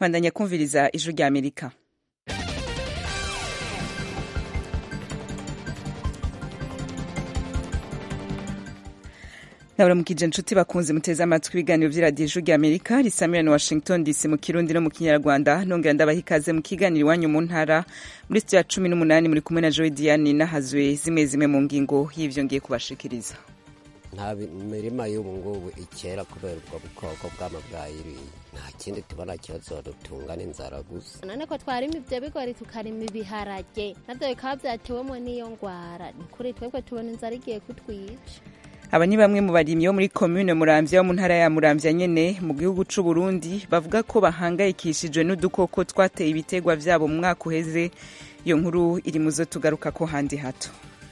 bandanya kumviriza ijwi rya amerika ndabaramukije inshuti bakunze muteze amatwi ibiganiro vy'iradiyo ijwi rya amerika risamira na washington dc mu kirundi no mu kinyarwanda nongera ndabaha ikaze mu kiganiro iwanyu mu ntara muri studio ya cumi n'umunani muri kumwe na joy diane nahazwe zimwe zimwe mu ngingo y'ivyo ngiye kubashikiriza nta mirima y'ubu ngubu ikera kubera ubwo bukoko bwama bwayiriye nta kindi tubona kibazo dutunga n'inzara gusa none ko twarima ivyo bigori tukarima ibiharage navyo bikaba vyatewemo n'iyo ngwara ni kuri twebwe tubona inzara igiye kutwica aba ni bamwe mu barimyi bo muri komune muramvya wo mu ntara ya muramvya nyene mu gihugu c'u Burundi bavuga ko bahangayikishijwe n'udukoko twateye ibitegwa vyabo mu mwaka uheze iyo nkuru iri muzo tugaruka ko handi hato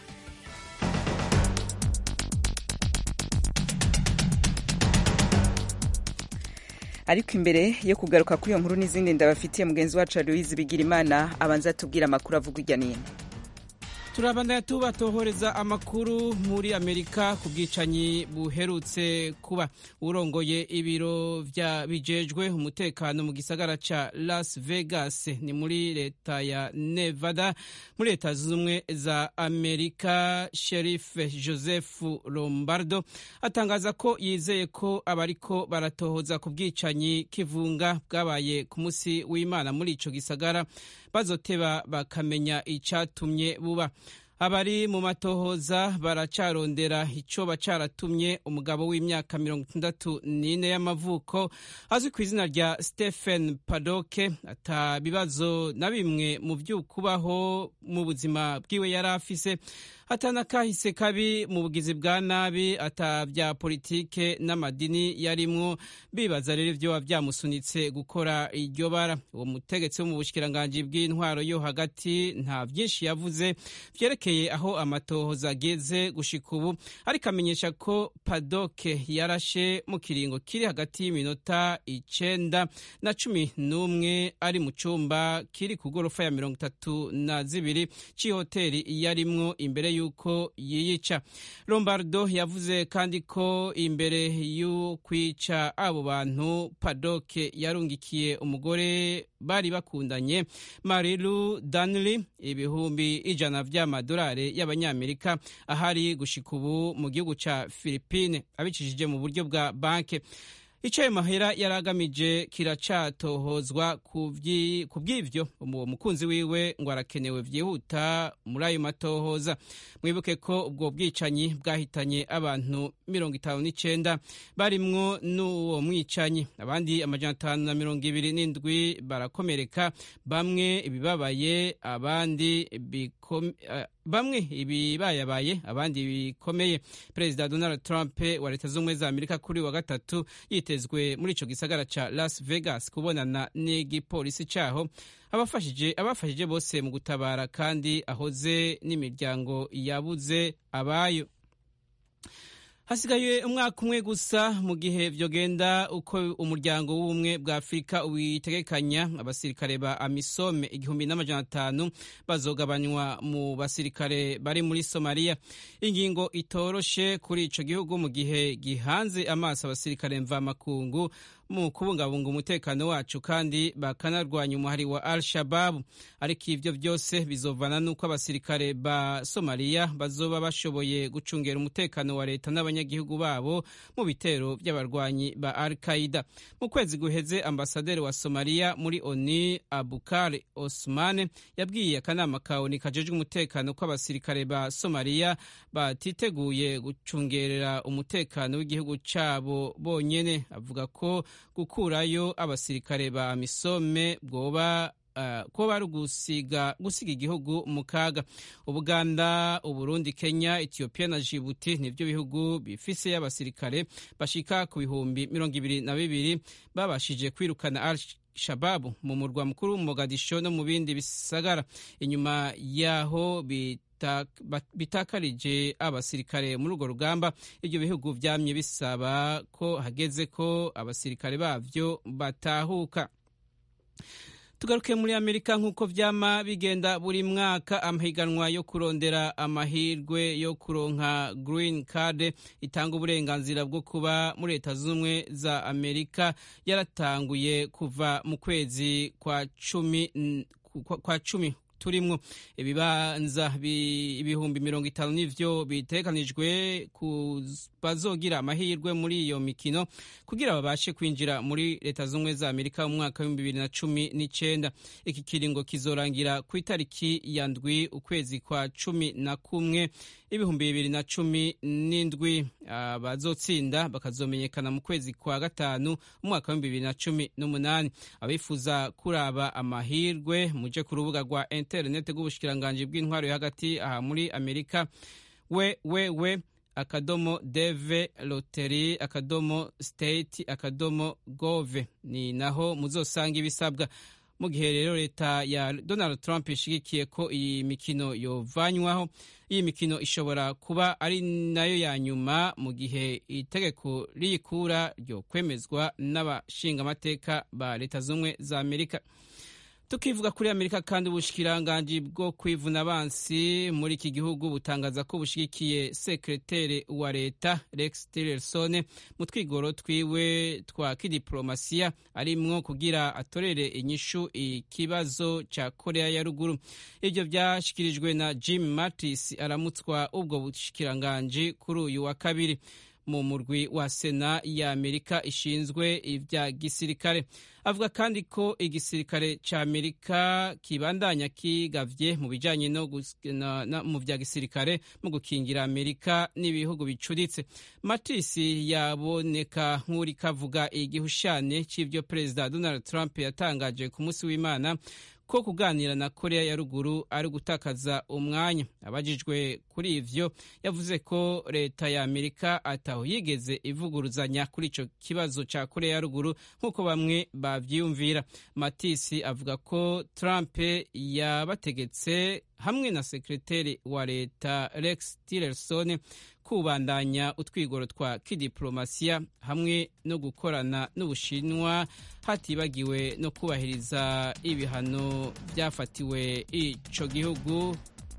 ariko imbere yo kugaruka kuri iyo nkuru n'izindi ndabafitiye mugenzi wacu Aloise Bigirimana abanza atubwira amakuru avuga irya nino turabandanya tubatohoreza amakuru muri amerika ku bwicanyi buherutse kuba urongoye ibiro vya bijejwe umutekano mu gisagara ca las vegas ni muri leta ya nevada muri leta z'ubumwe za amerika sherif joseph lombardo atangaza ko yizeye ko abariko baratohoza ku bwicanyi kivunga bwabaye ku musi w'imana muri ico gisagara bazoteba bakamenya icatumye buba abari mu matohoza baracarondera icoba caratumye umugabo w'imyaka mirongo itandatu n'ine y'amavuko azwi ku izina rya stephen padoke ata bibazo na bimwe mu vy'ukubaho mu buzima bwiwe yari afise atana kahise kabi mu bugizi bwa nabi ata vya politike n'amadini yarimwo bibaza rero ivyo vyamusunitse gukora iryo bara uwo mutegetsi wo mu bushikiranganji bw'intwaro yo hagati nta vyinshi yavuze vyerekeye aho amatohoza ageze gushika ubu ariko amenyesha ko padoke yarashe mu kiringo kiri hagati y'iminota icenda na cumi n'umwe ari mu cumba kiri ku gorofa ya mirongo itatu na zibiri c'ihoteri yarimwo imbere yuko yiyica lombardo yavuze kandi ko imbere y'ukwica abo bantu padoke yarungikiye umugore bari bakundanye marilu danley ibihumbi ijana vy'amadolari y'abanyamerika ahari gushika ubu mu gihugu ca philipine abicishije mu buryo bwa banke ico ayo mahera yari agamije kiracatohozwa ku bw'ivyo uwo mukunzi wiwe ngo arakenewe vyihuta muri ayo matohoza mwibuke ko ubwo bwicanyi bwahitanye abantu mirongo itanu n'icenda barimwo n'uwo mwicanyi abandi amajana atanu na mirongo ibiri n'indwi barakomereka bamwe ibibabaye abandi bikome, uh, bamwe ibibayabaye abandi bikomeye perezida donald trump wa leta z'ubumwe za amerika kuri wa gatatu yitezwe muri ico gisagara ca las vegas kubonana n'igipolisi caho abafashije abafashije bose mu gutabara kandi ahoze n'imiryango yabuze abayo hasigaye umwaka umwe gusa mu gihe vyogenda uko umuryango w'ubumwe bwa afurika witegekanya abasirikare ba amisome igihumbi n'amajana atanu bazogabanywa mu basirikare bari muri somaliya ingingo itoroshe kuri ico gihugu mu gihe gihanze amaso abasirikare mvamakungu mu kubungabunga umutekano wacu kandi bakanarwanya umuhari wa al shababu ariko ivyo vyose bizovana n'uko abasirikare ba somaliya bazoba bashoboye gucungera umutekano wa leta n'abanyagihugu babo mu bitero vy'abarwanyi ba al qaida mu kwezi guheze ambasaderi wa somaliya muri oni abukar osman yabwiye akanama ka oni kajejwe umutekano ko abasirikare ba somaliya batiteguye gucungerera umutekano w'igihugu cabo bonyene avuga ko gukurayo abasirikare ba misome bwoba Uh, ko bari gusiga gusiga igihugu mu kaga ubuganda uburundi kenya ethiopia na jibuti nivyo bihugu bifise y'abasirikare bashika ku bihumbi mirongo ibiri na bibiri babashije kwirukana al shababu mu murwa mukuru mogadisho no mu bindi bisagara inyuma yaho bitakarije abasirikare muri urwo rugamba ibyo bihugu vyamye bisaba ko hageze ko abasirikare bavyo batahuka tugaruke muri amerika nk'uko vyama bigenda buri mwaka amahiganwa yo kurondera amahirwe yo kuronka green card itanga uburenganzira bwo kuba muri leta z'ubumwe za amerika yaratanguye kuva mu kwezi kwa cumi kwa cumi turimwo ibibanza ibihumbi mirongo itanu nivyo bitegekanijwe ku bazogira amahirwe muri iyo mikino kugira babashe kwinjira muri leta z'ubumwe za amerika mu mwaka w'ibihumbi bibiri na cumi n'icenda iki kiringo kizorangira ku itariki ya ndwi ukwezi kwa cumi na kumwe ibihumbi bibiri na cumi n'indwi abazotsinda bakazomenyekana mu kwezi kwa gatanu umwaka w'ibihumbi bibiri na cumi n'umunani abifuza kuraba amahirwe muje ku rubuga rwa interineti rw'ubushikiranganji bw'intwaro yo hagati aha muri amerika we we we akadomo deve loteri akadomo state akadomo gove ni naho muzosanga ibisabwa mu gihe rero leta ya donald trump ishigikiye ko iyi mikino yovanywaho iyi mikino ishobora kuba ari nayo ya nyuma mu gihe itegeko riyikura ryo kwemezwa n'abashingamateka ba leta z'ubumwe za amerika tukivuga kuri amerika kandi ubushikiranganji bwo kwivuna abansi muri iki gihugu butangaza ko bushigikiye sekretere wa leta rex tillerson mu twigoro twiwe twa kidiplomasiya arimwo kugira atorere inyishu ikibazo ca korea ya ruguru ivyo vyashikirijwe na jim mattis aramutswa ubwo bushikiranganji kuri uyu wa kabiri mu murwi wa sena ya amerika ishinzwe ibya gisirikare avuga kandi ko igisirikare ca amerika kibandanya kigavye mu bijanye no mu vya gisirikare mu gukingira amerika n'ibihugu bicuritse matisi yaboneka nk'uri kavuga igihushane c'ivyo perezida donald trump yatangaje ku munsi w'imana ko kuganira na korea ya ruguru ari gutakaza umwanya abajijwe kuri ivyo yavuze ko leta ya amerika ataho yigeze ivuguruzanya kuri ico kibazo ca korea ya ruguru nk'uko bamwe bavyiyumvira matisi avuga ko trump yabategetse hamwe na sekreteri wa leta rex tillerson kubandanya utwigoro twa kidiplomasiya hamwe no gukorana n'ubushinwa hatibagiwe no kubahiriza ibihano byafatiwe ico gihugu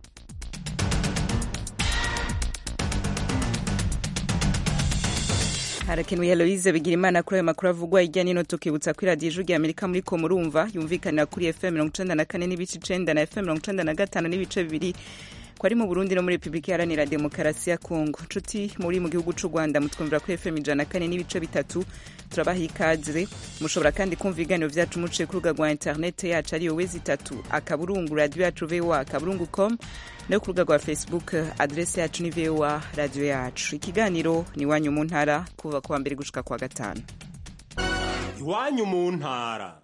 harakenuye Heloise bigira imana kuri ayo makuru avugwa hirya nino tukibutsa ko iradiyo ijwi amerika muri ko murumva yumvikanira kuri fm mirongo icenda na kane n'ibice icenda na fm mirongo icenda na gatanu n'ibice bibiri ko ari mu burundi no muri repubulika iharanira demokarasi ya kongo nshuti muri mu gihugu c'u rwanda mutwumvira kuri fm ijana na kane n'ibice bitatu turabaha ikaze mushobora kandi kumva ibiganiro vyacu muciye ku rubuga rwa interinete yacu ariyo wezi itatu akaburungu radiyo yacu voa akaburungu com no ku rubuga rwa facebook adrese yacu ni voa radiyo yacu ikiganiro ni iwanyu mu ntara kuva kuwa mbere gushika kuwa gatanu iwanyu mu ntara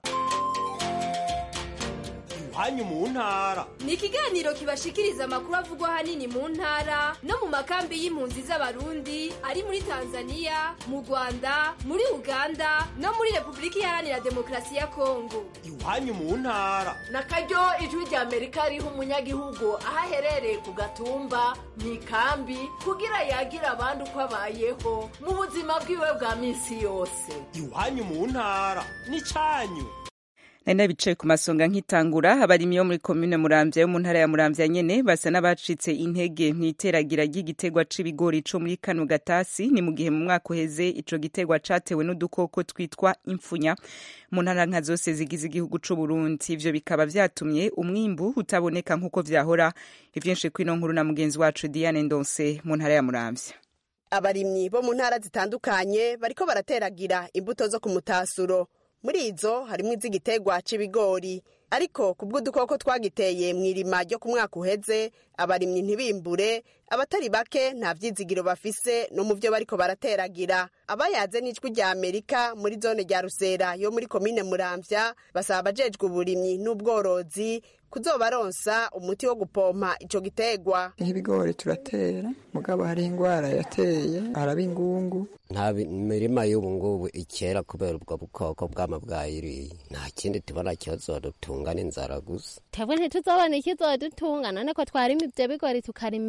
iwanyu mu ntara ni ikiganiro kibashikiriza amakuru avugwa ahanini mu ntara no mu makambi y'impunzi z'abarundi ari muri tanzania mu rwanda muri uganda no muri repubulika iharanira demokarasi ya kongo iwanyu mu ntara na karyo ijwi rya amerika riha umunyagihugu aho aherereye ku gatumba mu ikambi kugira yagira abandi uko abayeho mu buzima bwiwe bwa minsi yose iwanyu mu ntara ni cyanyu nari nabicaye ku masonga nk'itangura abarimyi bo muri komine muramvya yo mu ntara ya muramvya nyene basa n'abacitse intege mw'iteragira ry'igitegwa c'ibigori co muri kano gatasi ni mu gihe mu mwaka uheze ico gitegwa catewe n'udukoko twitwa impfunya mu ntara nka zose zigize igihugu c'uburundi ivyo bikaba vyatumye umwimbu utaboneka nk'uko vyahora ivyinshi kwino nkuru na mugenzi wacu diane ndonse mu ntara ya muramvya abarimyi bo mu ntara zitandukanye bariko barateragira imbuto zo ku mutasuro muri izo harimo iz'igitegwa c'ibigori ariko ku bw'udukoko twagiteye mu irima ryo ku mwaka uheze abarimyi ntibimbure abatari bake nta vyizigiro bafise no mu vyo bariko barateragira abayaze n'ijwi rya amerika muri zone rya rusera yo muri komine muramvya basaba abajejwe uburimyi n'ubworozi kuzobaronsa umuti wo gupompa ico gitegwa nk'ibigori turatera mugabo hari ingwara yateye araba ingungu nta mirima y'ubu ngubu ikera kubera ubwo bukoko bwama bwayiriye nta kindi tubona kizodutunga n'inzara gusa twebwe ntituzobona ikizodutunga none ko twarima ivyo bigori tukarima ibiharage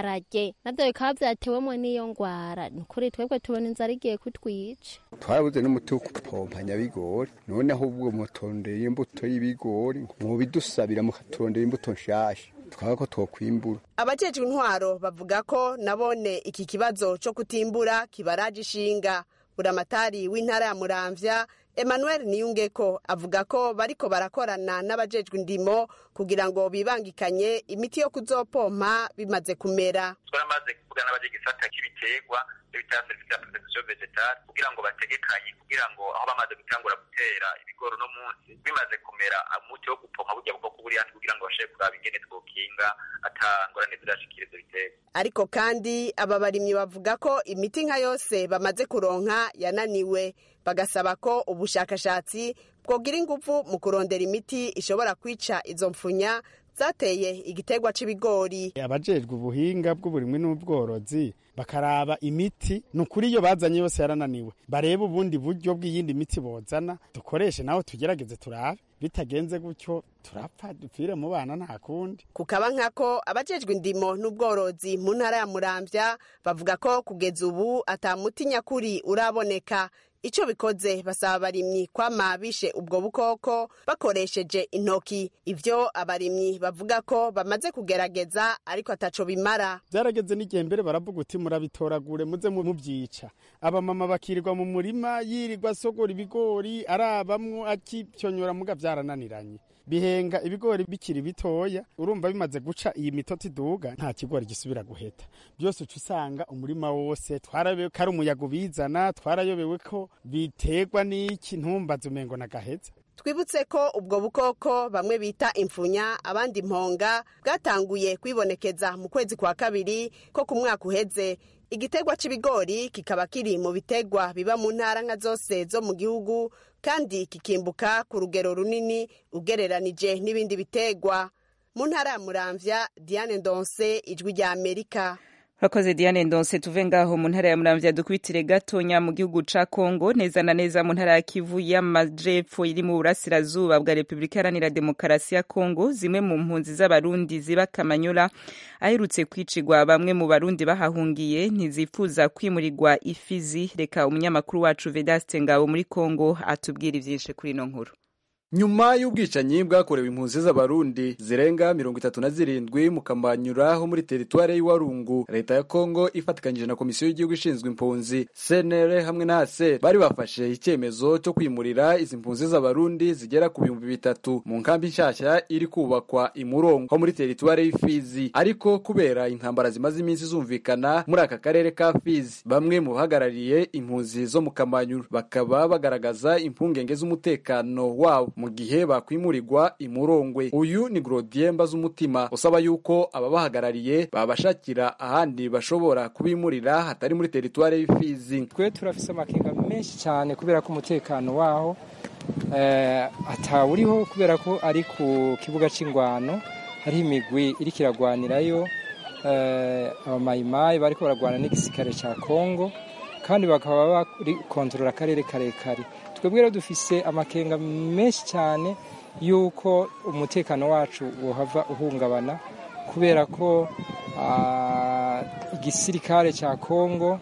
ibiharage navyo bikaba vyatewemwo n'iyo ngwara ni ukuri twebwe tubona inzara igiye kutwica twarabuze n'umuti wo gupompa nyabigori none ahubwo mutondera imbuto y'ibigori mubidusabira mukaturondera imbuto nshasha twaba ko twokwimbura abajejwe intwaro bavuga ko nabone iki kibazo co kutimbura kibaraje ishinga buramatari w'intara ya muramvya emmanuel niyungeko avuga ko bariko barakorana n'abajejwe indimo kugira ngo bibangikanye imiti yo kuzopompa bimaze kumera twaramaze kuvugana n'abajegisata k'ibiterwa bita serivisi ya protection vegetale kugira ngo bategekanye kugira ngo aho bamaze gutangura gutera ibigori no munsi bimaze kumera umuti wo gupompa burya bukoko buri hasi kugira ngo bashobore kuraba ingene twokinga ata ngorane zirashikira ivyo biterwa ariko kandi aba barimyi bavuga ko imiti nka yose bamaze kuronka yananiwe bagasaba ko ubushakashatsi bwogira ingufu mu kurondera imiti ishobora kwica izo mfunya zateye igiterwa c'ibigori abajejwe ubuhinga bw'uburimwi n'ubworozi bakaraba imiti ni ukuri iyo bazanye yose yarananiwe barebe ubundi buryo bw'iyindi miti bozana dukoreshe naho tugerageze turabe bitagenze gutyo turapfa dupfire mu bana nta kundi kukaba nkako abajejwe indimo n'ubworozi mu ntara ya muramvya bavuga ko kugeza ubu ata muti nyakuri uraboneka ico bikoze basaba abarimyi kwama bishe ubwo bukoko bakoresheje intoki ivyo abarimyi bavuga ko bamaze kugerageza ariko ataco bimara byarageze n'igihe mbere baravuga uti murabitoragure muze mubyica abamama bakirirwa mu murima yirirwa asogora ibigori arabamwo akipyonyora muga vyarananiranye bihenga ibigori bikiri bitoya urumva bimaze guca iyi mitoti iduga nta kigori gisubira guheta byose uca usanga umurima wose twarayobewe ko ari umuyaga ubizana twarayobewe ko biterwa n'iki ntumbaze umengo nagaheza twibutse ko ubwo bukoko bamwe bita imfunya abandi imponga bwatanguye kwibonekeza mu kwezi kwa kabiri ko ku mwaka uheze igiterwa c'ibigori kikaba kiri mu biterwa biba mu ntara nka zose zo mu gihugu kandi kikimbuka ku rugero runini ugereranije n'ibindi biterwa mu ntara ya muramvya diane ndonse ijwi rya amerika urakoze diane ndonse tuve ngaho mu ntara ya muramvya dukubitire gatonya mu gihugu ca kongo neza na neza mu ntara ya kivu y'amajepfo iri mu burasirazuba bwa repubulika iharanira demokarasi ya kongo zimwe mu mpunzi z'abarundi ziba kamanyola aherutse kwicirwa bamwe mu barundi bahahungiye ntizifuza kwimurirwa ifizi reka umunyamakuru wacu vedaste ngabo muri kongo atubwira ivyinshi kuri ino nkuru nyuma y'ubwicanyi bwakorewe impunzi z'abarundi zirenga mirongo itatu na zirindwi mu kamanyura ho muri teritwari y'iwarungu leta ya kongo ifatikanyije na komisiyo y'igihugu ishinzwe impunzi cnr hamwe na aser bari bafashe icyemezo cyo kwimurira izi mpunzi z'abarundi zigera ku bihumbi bitatu mu nkambi nshyashya iri kubakwa imurongo ho muri teritwari y'ifizi ariko kubera intambara zimaze iminsi zumvikana muri aka karere ka fizi bamwe mu bahagarariye impunzi zo mu kamanyura bakaba bagaragaza impungenge z'umutekano wabo mu gihe bakwimurirwa imurongwe uyu ni Grodie Mbazumutima usaba yuko ababahagarariye babashakira ahandi bashobora kubimurira hatari muri teritwari y'ifizi twe turafise amakenga menshi cyane kubera ko umutekano waho atawuriho kubera ko ari ku kibuga c'ingwano hariho imigwi iriko iragwanirayo abamayimayi bariko baragwana n'igisirikare ca kongo kandi bakaba bari kontorora akarere karekare twebwe rero dufise amakenga menshi cyane y'uko umutekano wacu wohava uhungabana kubera ko igisirikare cya kongo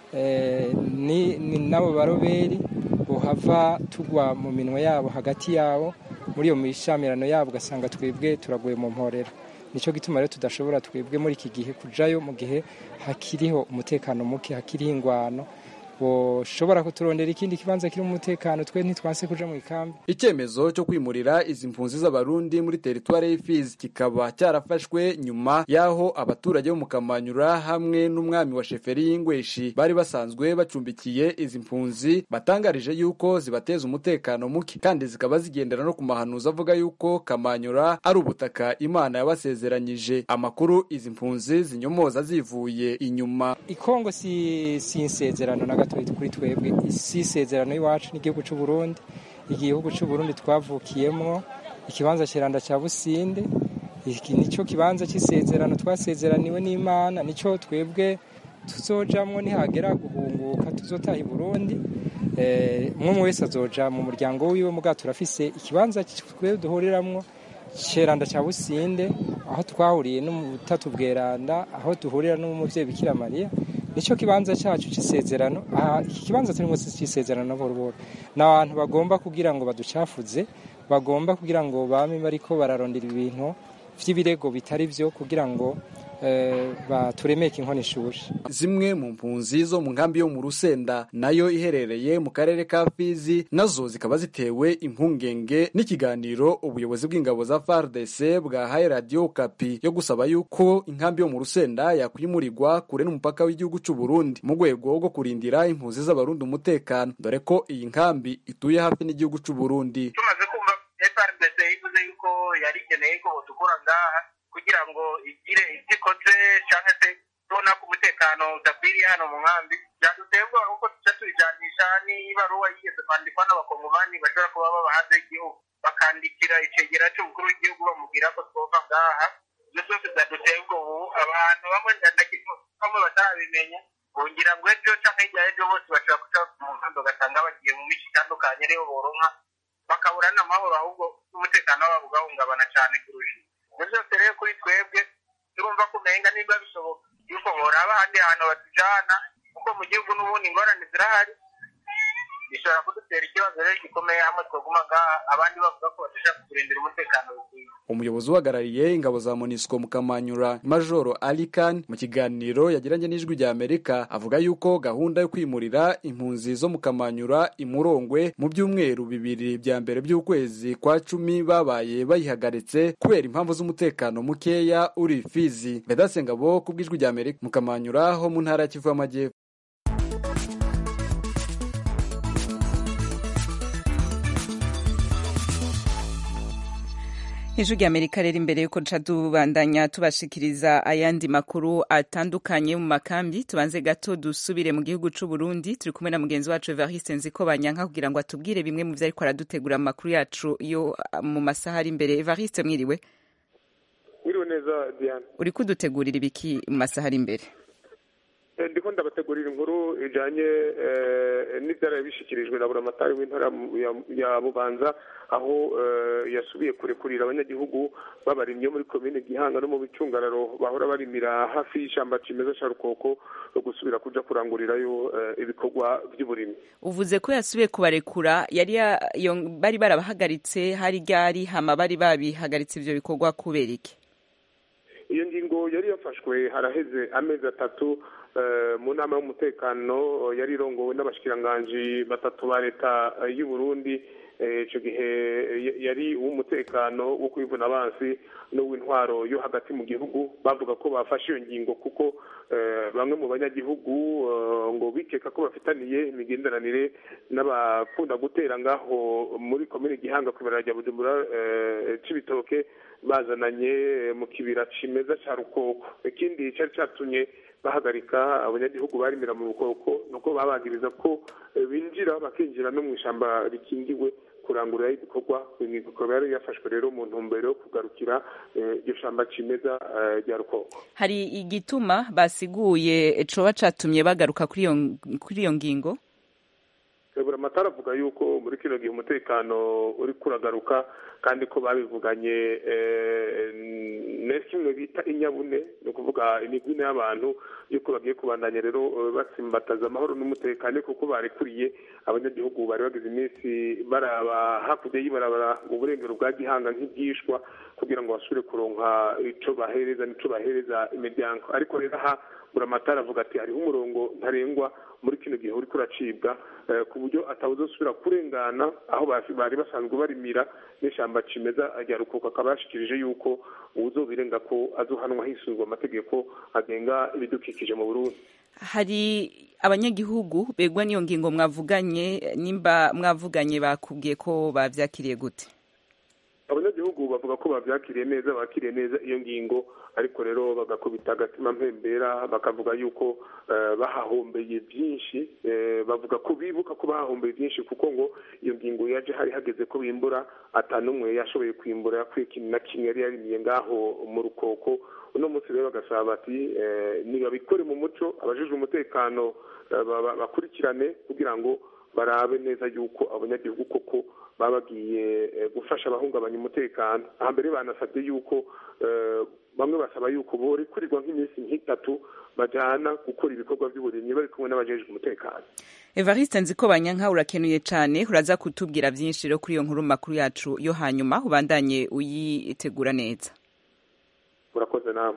n'abo baroberi bohava tugwa mu minwa yabo hagati yabo muri iyo mishamirano yabo ugasanga twebwe turaguye mu mporera nicyo gituma rero tudashobora twebwe muri iki gihe kujayo mu gihe hakiriho umutekano muke hakiriho ingwano boshobora kuturondera ikindi kibanza kirimo umutekano twe ntitwanse kuja mu ikambi icyemezo cyo kwimurira izi mpunzi z'abarundi muri teritwari y'ifizi kikaba cyarafashwe nyuma y'aho abaturage bo mu kamanyura hamwe n'umwami wa sheferi y'ingweshi bari basanzwe bacumbikiye izi mpunzi batangarije yuko zibateza umutekano muke kandi zikaba zigendera no ku mahanuzi avuga yuko kamanyura ari ubutaka imana yabasezeranyije amakuru izi mpunzi zinyomoza zivuye inyuma ikongo si, si insezerano na gato kuri twebwe isi isezerano y'iwacu n'igihugu cy'u Burundi igihugu cy'u Burundi twavukiyemo ikibanza kiranda cya Businde iki nico kibanza cy'isezerano twasezeraniwe n'Imana nico twebwe tuzojamwo nihagera guhunguka tuzotaha i Burundi umwe wese azoja mu muryango wiwe muga turafise ikibanza twebwe duhuriramwo ceranda ca businde aho twahuriye n'umutatu bweranda aho duhurira n'umuvyeyi bikira mariya nico kibanza cacu c'isezerano aha iki kibanza turimo c'isezerano boroboro ni abantu bagomba kugira ngo baducafuze bagomba kugira ngo bame bariko bararondera ibintu vy'ibirego bitari vyo kugira ngo baturemeke inkono ishushe zimwe mu mpunzi zo mu nkambi yo mu rusenda nayo iherereye mu karere ka fizi nazo zikaba zitewe impungenge n'ikiganiro ubuyobozi bw'ingabo za fardc bwahaye radiyo kapi yo gusaba yuko inkambi yo mu rusenda yakwimurirwa kure n'umupaka w'igihugu cy'u Burundi mu rwego rwo kurindira impunzi z'abarundi umutekano dore ko iyi nkambi ituye hafi n'igihugu cy'u Burundi tumaze kumva frdc ivuze yuko yari ikeneye ko dukora ngaha kugira ngo igire ibyo ikoze cyangwa se tubona ko umutekano udakwiriye hano mu nkambi byaduteye ubwoba kuko tujya tubijanisha n'ibaruwa yigeze kwandikwa n'abakongomani bashobora kuba baba hanze y'igihugu bakandikira icegera cy'umukuru w'igihugu bamubwira ko twova ngaha ibyo byose byaduteye ubwoba ubu abantu bamwe bamwe batarabimenya bongira ngo ejo cyangwa hirya y'ejo bose bashobora guca mu nkambi ugasanga bagiye mu mico itandukanye ariho boronka bakabura n'amahoro ahubwo n'umutekano wabo ugahungabana cyane kurusha ibyo byose rero kuri twebwe turumva ko umenga niba bishoboka yuko boraba ahandi hantu batujana kuko mu gihugu n'ubundi ingorane zirahari bishobora kudutera ikibazo rero gikomeye hamwe twaguma ngaha abandi bavuga ko badashaka kurindira umutekano bikwiye umuyobozi uhagarariye ingabo za monisco mu kamanyura majoro alikan mu kiganiro yagiranye n'ijwi rya amerika avuga yuko gahunda yo kwimurira impunzi zo mu kamanyura imurongwe mu byumweru bibiri bya mbere by'ukwezi kwa cumi babaye bayihagaritse kubera impamvu z'umutekano mukeya uri fizi vedase ngabo ku bw'ijwi rya amerika mu kamanyura ho mu ntara ya kivu y'amajyepfo hejuru y'amerika rero imbere yuko duca tubandanya tubashikiriza ayandi makuru atandukanye mu makambi tubanze gato dusubire mu gihugu c'u Burundi turi kumwe na mugenzi wacu Evariste Nziko Banyanka kugira ngo atubwire bimwe mu vyo ariko aradutegura mu makuru yacu yo mu masaha ari imbere Evariste mwiriwe mwiriwe neza Diane uri kudutegurira ibiki mu masaha ari imbere ndiko ndabategurira inkuru ijanye n'ivyaraye bishikirijwe na buramatari w'intara ya bubanza aho yasubiye kurekurira abanyagihugu babarimye muri komine gihanga no mu bicungararo bahora barimira hafi y'ishamba cimeza ca rukoko gusubira kuja kurangurirayo ibikorwa vy'uburimyi uvuze ko yasubiye kubarekura yari bari barabahagaritse hari ryari hama bari babihagaritse ivyo bikorwa kubera iki iyo ngingo yari yafashwe haraheze amezi atatu mu nama y'umutekano yari irongowe n'abashikiranganji batatu ba leta y'u Burundi icyo gihe yari uw'umutekano wo kwivuna abansi n'uw'intwaro yo hagati mu gihugu bavuga ko bafashe iyo ngingo kuko bamwe mu banyagihugu ngo bikeka ko bafitaniye imigenderanire n'abakunda gutera ngaho muri komine gihanga ku ibara rya bujumbura c'ibitoke bazananye mu kibira cimeza ca rukoko ikindi cari catumye bahagarika abanyagihugu barimira mu bukoko nuko babagiriza ko binjira bakinjira no mu ishamba rikingiwe kurangurira ibikorwa ibikorwa yari yafashwe rero mu ntumbero yo kugarukira iryo shamba cimeza rya rukoko hari igituma basiguye coba catumye bagaruka kuri iyo ngingo buramatara avuga yuko muri kino gihe umutekano uri kuragaruka kandi ko babivuganye na kimwe bita inyabune ni ukuvuga imigwine y'abantu yuko bagiye kubandanya rero batsimbataza amahoro n'umutekano kuko barekuriye abanyagihugu bari bagize iminsi baraba hakurya y'ibarabara mu burengero bwa gihanga nk'ibyishwa kugira ngo basubire kuronka ico bahereza n'ico bahereza imiryango ariko rero aha buramatara avuga ati hariho umurongo ntarengwa muri kino gihe uriko uracibwa ku buryo atawuzosubira kurengana aho bari basanzwe barimira n'ishamba cimeza rya rukoko akaba yashikirije yuko uwuzobirenga ko azohanwa hisunzwe amategeko agenga ibidukikije mu burundi hari abanyagihugu begwa n'iyo ngingo mwavuganye nimba mwavuganye bakubwiye ko bavyakiriye gute abanyagihugu bavuga ko bavyakiriye neza bakiriye neza iyo ngingo ariko rero bagakubita agatima mpembera bakavuga yuko bahahombeye byinshi bavuga ko bibuka ko bahahombeye byinshi kuko ngo iyo ngingo yaje hari hageze ko bimbura atanumwe yashoboye kwimbura yakwiye ikintu na kimwe yari yarimiye ngaho mu rukoko uno munsi rero bagasaba bati nibabikore mu muco abajejwe umutekano bakurikirane kugira ngo barabe neza yuko abanyagihugu koko baba bagiye gufasha abahungabanya umutekano ahambere banasabye yuko bamwe basaba yuko borekurirwa nk'iminsi nk'itatu bajyana gukora ibikorwa by'uburimyi bari kumwe n'abajejwe umutekano evariste nziko banyanka urakenuye cyane uraza kutubwira byinshi rero kuri iyo nkuru makuru yacu yo hanyuma ubandanye uyitegura neza urakoze nawe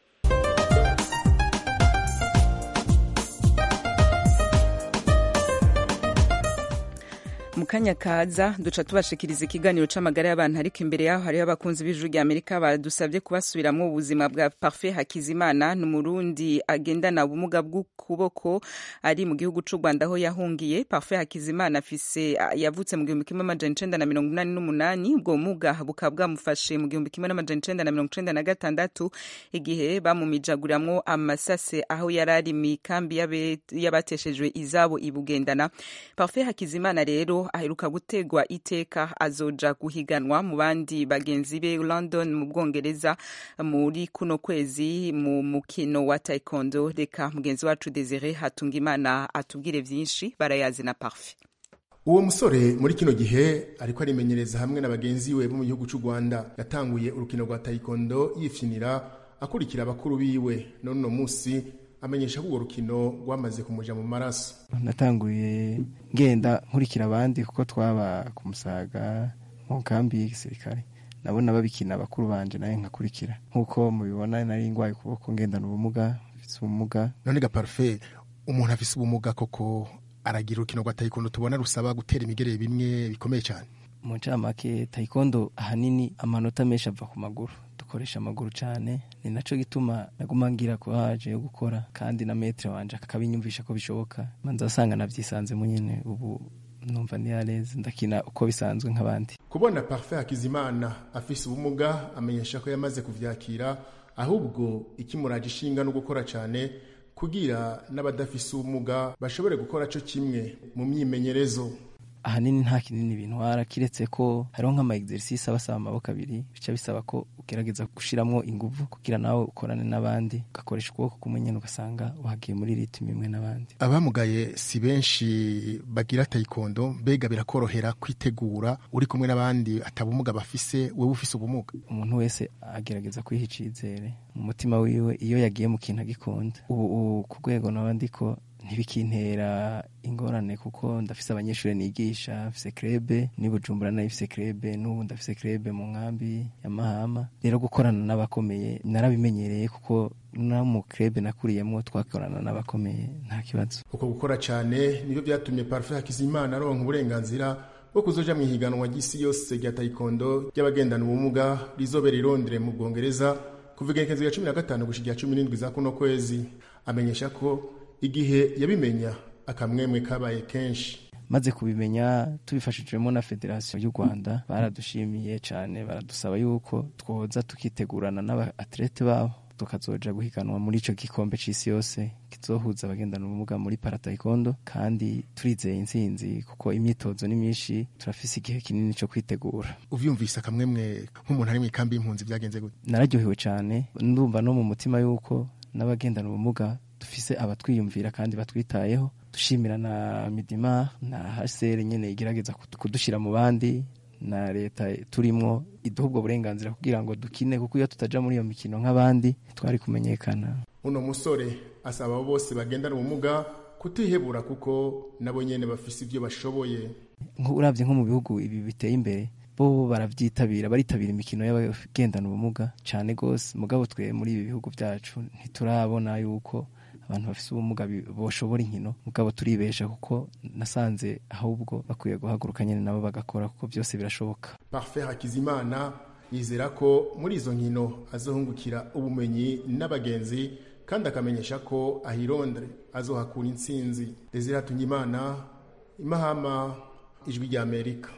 mu kanya kaza duca tubashikiriza ikiganiro c'amagara y'abantu ariko imbere yaho hariho abakunzi b'ijuru rya amerika badusabye kubasubiramwo ubuzima bwa parfait hakizimana ni umurundi agendana ubumuga bw'ukuboko ari mu gihugu c'u rwanda aho yahungiye parfait hakizimana afise yavutse mu gihumbi kimwe amajana icenda na mirongo inani n'umunani ubwo bumuga bukaba bwamufashe mu gihumbi kimwe n'amajana icenda na mirongo icenda na gatandatu igihe bamumijaguriramwo amasase aho yari ari mikambi y'abateshejwe izabo ibugendana parfait hakizimana rero aheruka gutegwa iteka azoja guhiganwa mu bandi bagenzi be London mu Bwongereza muri kuno kwezi mu mukino wa taekwondo reka mugenzi wacu Desire Hatungimana atubwire vyinshi barayazi na Parfait uwo musore muri kino gihe ariko arimenyereza hamwe na bagenzi we bo mu gihugu cy'u Rwanda yatanguye urukino rwa taekwondo yifinira akurikira abakuru biwe none uno munsi amenyesha ko urwo rukino rwamaze kumuja mu maraso natanguye ngenda nkurikira abandi kuko twaba ku musaga mu kambi y'igisirikare nabona babikina abakuru banje nawe nkakurikira nk'uko mubibona nari ngwaye ukuboko ngendana ubumuga mfise ubumuga none ga parfait umuntu afise ubumuga koko aragira urukino rwa taekwondo tubona rusaba gutera imigere bimwe bikomeye cyane mu ncamake taekwondo ahanini amanota menshi ava ku maguru dukoresha amaguru cyane ni naco gituma naguma ngira courage yo gukora kandi na metre wanje akabinyumvisha ko bishoboka manza asanga navyisanzemo nyene ubu numva ndi yareze ndakina uko bisanzwe nk'abandi kubona parfait hakizimana afise ubumuga amenyesha ko yamaze kuvyakira ahubwo ikimuraje ishinga no gukora cyane kugira n'abadafise ubumuga bashobore gukora co kimwe mu myimenyerezo ahanini nta kinini bintwara kiretse ko hariho nk'ama exercice abasaba amaboko abiri bica bisaba ko ugerageza gushiramwo inguvu kugira nawe ukorane n'abandi ugakoresha ukuboko kumwe nyene ugasanga wagiye muri ritme imwe n'abandi abamugaye si benshi bagira taekwondo mbega birakorohera kwitegura uri kumwe n'abandi atabumuga bafise wewe ufise ubumuga umuntu wese agerageza kwiha icizere mu mutima wiwe iyo yagiye mu kintu agikunda ubu ku rwego naba ndiko ntibikintera ingorane kuko ndafise abanyeshuri nigisha mfise krebe ni bujumbura nayo ifise krebe n'ubu ndafise krebe mu nkambi ya mahama rero gukorana n'abakomeye narabimenyereye kuko no mu krebe nakuriyemwo twakorana n'abakomeye nta kibazo uko gukora cyane nibyo byatumye parfait hakizimana aronka uburenganzira bwo kuzoja mu ihiganwa ry'isi yose rya taekwondo ry'abagendana ubumuga rizobera i Londres mu bwongereza kuva igenekerezo rya cumi na gatanu gushika cumi n'indwi za kuno kwezi amenyesha ko igihe yabimenya akamwemwe kabaye kenshi maze kubimenya tubifashijwemo na federasiyo y'u rwanda baradushimiye cyane baradusaba yuko twoza tukitegurana n'abatlete babo tukazoja guhiganwa muri ico gikombe c'isi yose kizohuza abagendana ubumuga muri parataikondo kandi turizeye intsinzi kuko imyitozo ni myinshi turafise igihe kinini co kwitegura uvyumvise akamwemwe nk'umuntu ari mw'ikambi y'impunzi vyagenze gute nararyohewe cane ndumva no mu mutima yuko n'abagendana ubumuga dufise abatwiyumvira kandi batwitayeho dushimira na midima na hcr nyene igerageza kudushira mu bandi na leta turimwo iduha ubwo burenganzira kugira ngo dukine kuko iyo tutaja muri iyo mikino nk'abandi twari kumenyekana uno musore asaba abo bose bagendana ubumuga kutihebura kuko nabo nyene bafise ivyo bashoboye uravye nko mu bihugu ibi biteye imbere bo baravyitabira baritabira imikino y'abagendana ubumuga cane gose mugabo twe muri ibi bihugu vyacu ntiturabona yuko abantu bafise ubumuga boshobora inkino mugabo turibesha kuko nasanze ahubwo bakwiye guhaguruka nyene nabo bagakora kuko byose birashoboka parfait hakizimana yizera ko muri izo nkino azohungukira ubumenyi n'abagenzi kandi akamenyesha ko ahirondre azohakura intsinzi desire hatungimana imahama ijwi rya amerika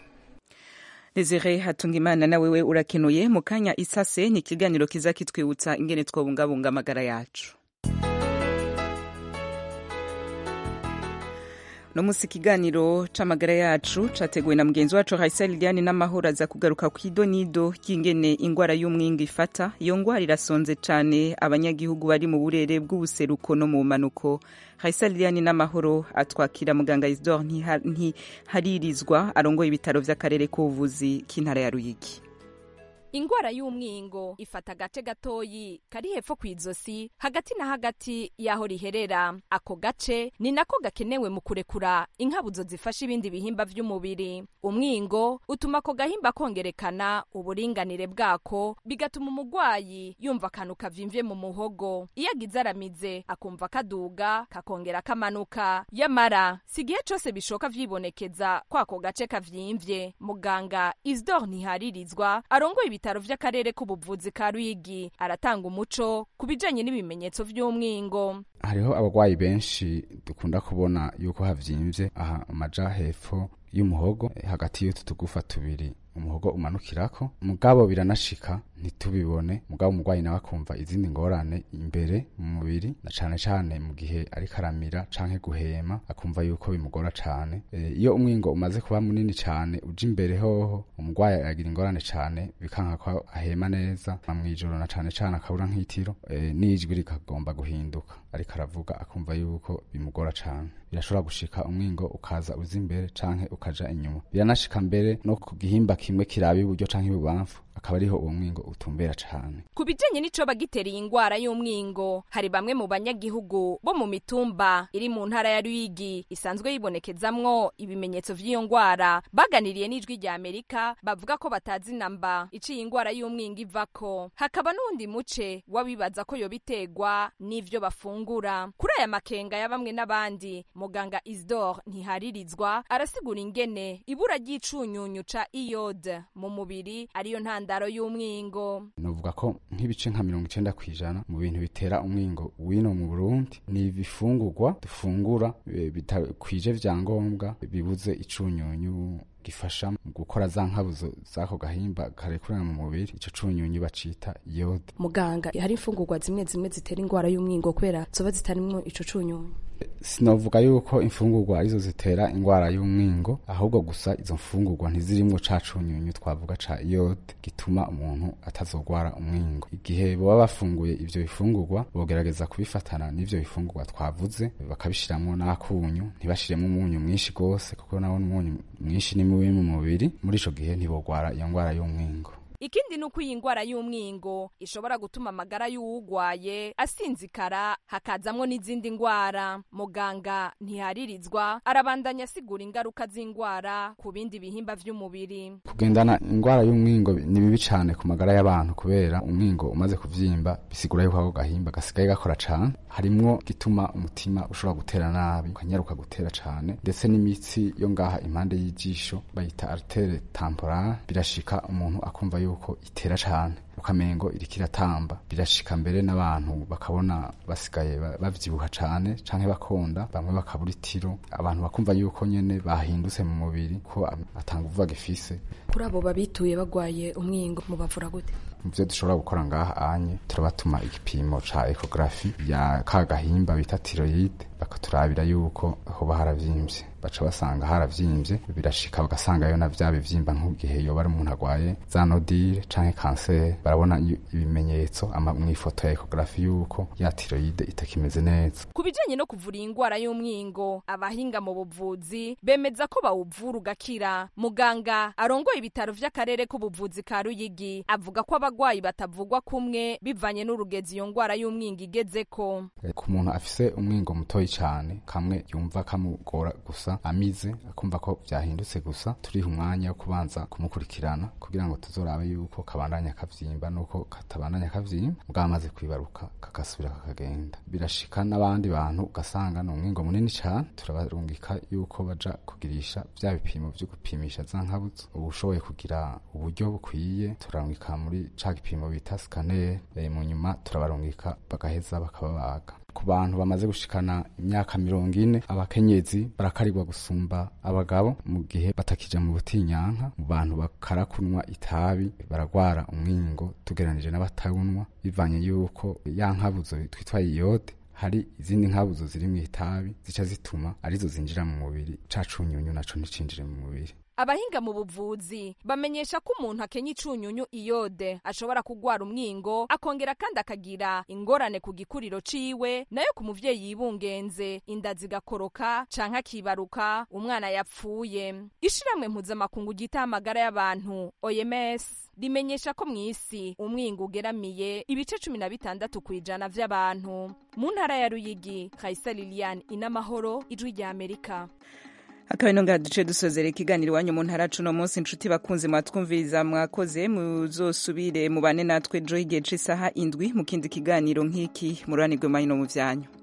Desire Hatungimana na wewe urakenuye mu kanya isase ni ikiganiro kiza kitwibutsa ingene twobungabunga amagara yacu no munsi ikiganiro c'amagara yacu categuwe na mugenzi wacu Raisa Liliane n'amahoro aza kugaruka ku idonido ry'ingene ingwara y'umwinga ifata iyo ngwara irasonze cane abanyagihugu bari mu burere bw'ubuseruko no mu manuko Raisa Liliane n'amahoro atwakira muganga Isidore ntiharirizwa arongoye ibitaro vy'akarere k'ubuvuzi k'intara ya Ruyigi ingwara y'umwingo ifata agace gatoyi kari hepfo ku izosi hagati na hagati y'aho riherera ako gace ni nako gakenewe mu kurekura inkabuzo zifasha ibindi bihimba vy'umubiri umwingo utuma ako gahimba kongerekana uburinganire bwako bigatuma umugwayi yumva akantu kavimvye mu muhogo iyo agize aramize akumva kaduga kakongera kamanuka yamara si igihe cose bishoka vyibonekeza ko ako gace kavyimvye muganga isdor ntiharirizwa arongoye ibitaro vy'akarere k'ubuvuzi ka Ruyigi aratanga umuco ku bijanye n'ibimenyetso vy'umwingo hariho abarwayi benshi dukunda kubona yuko havyimvye aha amaja hepfo y'umuhogo hagati y'utu tugufa tubiri umuhogo umanukirako mugabo biranashika ntitubibone mugabo umurwayi nawe akumva izindi ngorane imbere mu mubiri na cane cane mu gihe ariko aramira canke guhema akumva yuko bimugora cane e, iyo umwingo umaze kuba munini cane uja imbere hoho umurwayi agira ingorane cane bikanka ko ahema neza mw'ijoro na cane cane akabura nk'itiro e, n'ijwi rikagomba guhinduka ariko aravuga akumva yuko bimugora cane birashobora gushika umwingo ukaza uza imbere canke ukaja inyuma biranashika mbere no ku gihimba kimwe kiraba iburyo canke ibubamfu akaba ariho uwo mwingo utumbera cane ku bijanye n'ico bagitereye ingwara y'umwingo hari bamwe mu banyagihugu bo mu mitumba iri mu ntara ya Ruyigi isanzwe yibonekezamwo ibimenyetso vy'iyo ngwara baganiriye n'ijwi rya Amerika bavuga ko batazi namba iciye ingwara y'umwingo ivako hakaba n'undi muce wabibaza ko yobitegwa n'ivyo bafungura kuri aya makenga ya bamwe n'abandi muganga Isdor ntiharirizwa arasigura ingene ibura ry'icunyunyu ca iode mu mubiri ariyo ntandaro y'umwingo novuga ko nk'ibice nka mirongo icenda kw'ijana mu bintu bitera umwingo wino mu Burundi ni ibifungurwa dufungura bitakwije vyangombwa bibuze icunyunyu gifasha mu gukora za nkabuzo z'ako gahimba karekurana mu mubiri ico cunyunyu bacita iode muganga hari imfungurwa zimwe zimwe zitera ingwara y'umwingo kubera zoba zitarimwo ico cunyunyu sinovuga yuko imfungurwa arizo zitera ingwara y'umwingo ahubwo gusa izo mfungurwa ntizirimwo ca cunyunyu twavuga ca iode gituma umuntu atazogwara umwingo igihe boba bafunguye ivyo bifungurwa bogerageza kubifatana n'ivyo bifungurwa twavuze bakabishiramwo n'akunyu ntibashiremwo umunyu mwinshi gose kuko nawo umunyu mwinshi ni mubi mu mubiri muri ico gihe ntibogwara iyo ngwara y'umwingo ikindi ni uko iyi ngwara y'umwingo ishobora gutuma amagara y'uwugwaye asinzikara hakazamwo n'izindi ngwara muganga ntiharirizwa arabandanya asigura ingaruka z'ingwara ku bindi bihimba vy'umubiri kugendana ingwara y'umwingo ni bibi cane ku magara y'abantu kubera umwingo umaze kuvyimba bisigura yuko ako gahimba gasigaye gakora cane harimwo gituma umutima ushobora gutera nabi ukanyaruka gutera cane ndetse n'imitsi yo ngaha impande y'ijisho bayita artere temporale birashika umuntu akumva yuko itera cane ukamengo iriko iratamba birashika mbere n'abantu bakabona basigaye bavyibuha cane canke bakonda bamwe bakabura itiro abantu bakumva yuko nyene bahindutse mu mubiri ko atanga uvuga gifise kuri abo babituye bagwaye umwingo mubavura gute muvyo dushobora gukora ngaha anye turabatuma igipimo ca ekografi ya ka gahimba bita tiroyide bakaturabira yuko hoba haravyimbye baca basanga haravyimbye birashika bagasangayo na vya bivyimba nk'igihe yoba ari umuntu agwaye za nodile canke kanseri barabona ibimenyetso mw'ifoto ya ekografi yuko ya tiroyide itakimeze neza ku bijanye no kuvura iyi ngwara y'umwingo abahinga mu buvuzi bemeza ko bawuvura ugakira muganga arongoye ibitaro vy'akarere k'ubuvuzi ka ruyigi avuga ko abagwayi batavugwa kumwe bivanye n'urugezi iyo ngwara y'umwingo igezeko ku muntu afise umwingo mutoyi cane kamwe yumva kamugora gusa amize akumva ko vyahindutse gusa turiha umwanya wo kubanza kumukurikirana kugira ngo tuzorabe yuko kabandanya kavyimba nuko katabandanya kavyimba mugabo amaze kwibaruka kagasubira kakagenda birashika n'abandi bantu ugasanga ni umwingo munini cane turabarungika yuko baja kugirisha vya bipimo vyo gupimisha za nkabuzo ubu ushoboye kugira uburyo bukwiye turarungika muri ca gipimo bita scanner e, mu nyuma turabarungika bagaheza bakababaga ku bantu bamaze gushikana imyaka mirongo ine abakenyezi barakarirwa gusumba abagabo mu gihe batakija mu butinyanka mu bantu bakara kunywa itabi baragwara umwingo tugeranije n'abatawunwa bivanye yuko ya nkabuzo twitwa iyode hari izindi nkabuzo ziri mu itabi zica zituma arizo zinjira mu mubiri ca cunyunyu naco nticinjire mu mubiri abahinga mu buvuzi bamenyesha ko umuntu akenya icunyunyu iyode ashobora kugwara umwingo akongera kandi akagira ingorane ku gikuriro ciwe nayo ku muvyeyi yibungenze inda zigakoroka canke akibaruka umwana yapfuye ishiramwe mpuzamakungu ryitaho amagara y'abantu oms rimenyesha ko mw'isi umwingo ugeramiye ibice cumi na bitandatu kw'ijana vy'abantu mu ntara ya ruyigi kaisa lilian inamahoro ijwi rya amerika akaba ino ngaha duce dusozera ikiganiro iwanyu mu ntara cuno munsi inshuti bakunze mwatwumviriza mwakoze muzosubire mubane natwe jo igihe c'isaha indwi mu kindi kiganiro nk'iki mururanirwe mahino mu vyanyu